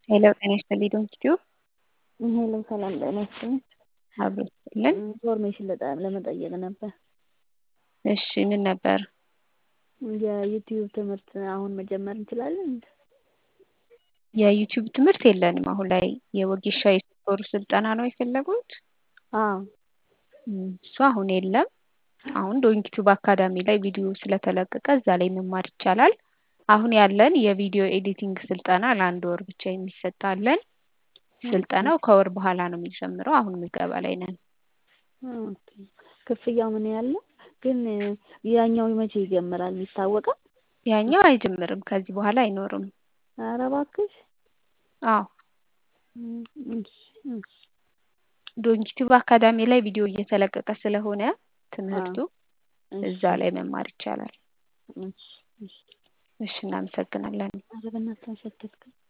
ሄሎ ጤና ይስጥልኝ ዶንኪቲዩ ሄሎ ሰላም ጤና ይስጥልኝ። አብሮ ይስጥልን። ኢንፎርሜሽን ለጠ- ለመጠየቅ ነበር። እሺ ምን ነበር? የዩቲዩብ ትምህርት አሁን መጀመር እንችላለን? የዩቲዩብ ትምህርት የለንም አሁን ላይ የወጌሻ የሶስት ወር ስልጠና ነው የፈለጉት? አዎ እም፣ እሱ አሁን የለም። አሁን ዶንኪቲዩብ አካዳሚ ላይ ቪዲዮ ስለተለቀቀ እዛ ላይ መማር ይቻላል። አሁን ያለን የቪዲዮ ኤዲቲንግ ስልጠና ለአንድ ወር ብቻ የሚሰጥ አለን። ስልጠናው ከወር በኋላ ነው የሚጀምረው። አሁን ምዝገባ ላይ ነን። ኦኬ። ክፍያው ምን ያህል ነው? ግን ያኛው መቼ ይጀምራል የሚታወቀው? ያኛው አይጀምርም፣ ከዚህ በኋላ አይኖርም። ኧረ እባክሽ። አዎ እም፣ እሺ፣ እሺ። ዶንኪቲዩብ አካዳሚ ላይ ቪዲዮ እየተለቀቀ ስለሆነ ትምህርቱ እሺ፣ እዛ ላይ መማር ይቻላል። እሺ፣ እሺ። እሺ እናመሰግናለን። ኧረ በእናትህ አሸተትከኝ።